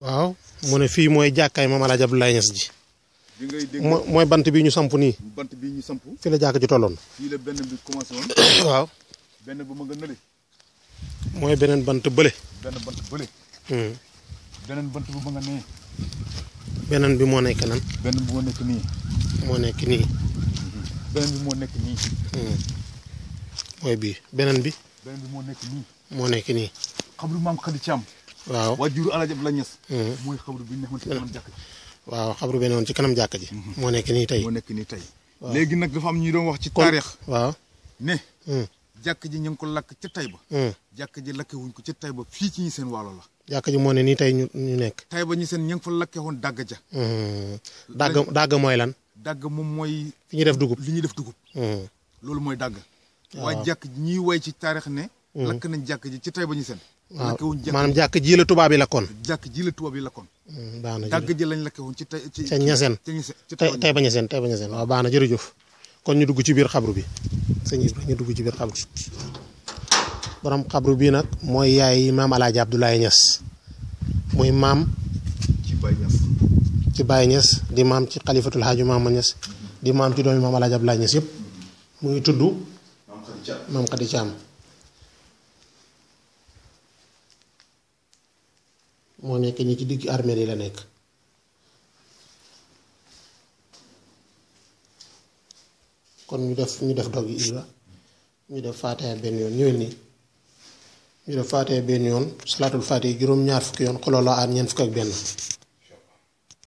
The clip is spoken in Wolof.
waaw mu ne fii mooy jàkkaay Maam Alaaji Abdoulaye Niass ji bi ngay dégg mo mooy bant bi ñu samp nii bant bi ñu samp fi la jàkk ji tolloon fii la benn bi commencé woon waaw benn bu ma nga nële mooy beneen bant bële benn bant bële Hmm. beneen bant bu ma nga nee beneen bi moo nekk nan benn bu moo nekk nii moo nekk nii beneen bi moo nekk nii Hmm. mooy bii beneen bi beneen bi moo nekk nii moo nekk nii xabru maam Khady Thiam waaw waajuru Alaaji Abdoulaye Niass Hmm. mooy xabru bi ñu nekkoon ci kanam jàkk ji waaw xabru beneen woon ci kanam jàkk ji moo nekk nii tey moo nekk nii tey léegi nag dafa am ñuy doon wax ci taarix waaw ne Hmm. jàkk ji ñu ngi ko lakk ca Tayba Hmm. jàkk ji lakke wuñ ko ca Tayba fii ci ñi seen waalo la jàkk ji moo ne nii tey ñu ñu nekk Tayba ñi seen ñu ngi fa lakke woon dàgg ja Hmm. dàgg dàgg mooy lan dàgg moom mooy fi ñuy def dugub li ñuy def dugub Hmm. loolu mooy dàgg waaye jàkk ji ñuy woy ci taarix ne lakk nañ jàkk ji ci Tayba ñi seen waaw lakke wuñ jàkk maanaam jàkk ji la tubaab yi lakkoon jàkk ji la tubaab yi lakkoon Hmm, baax na dàgg jërëjëf ji lañ lakke woon ci tay ci ca ñaseen ci ñi seen ci tey Tayba tey bañ a seen tey bañ a seen waaw baax na jërëjëf kon ñu dugg ci biir xabru bi sëñ Ibra ñu dugg ci biir xabru borom xabru bii nag mooy yaay maam Alaaji Abdoulaye Niass muy maam ci Baye Niass ci Baye Niass di maam ci xalifatul Haaju Maama Niass di maam ci doomi maam Alaaji Abdoulaye Niass yëpp mu ngi tudd maam Khady Thiam maam Khady Thiam moo nekk ñi ci digg armée yi la nekk kon ñu def ñu def dog yi Ibra ñu def faatiha benn yoon ñëwee nii ñu def faatiha benn yoon salaatul faatiha juróom-ñaar fukki yoon xoloo la aar ñeent fukk ak benn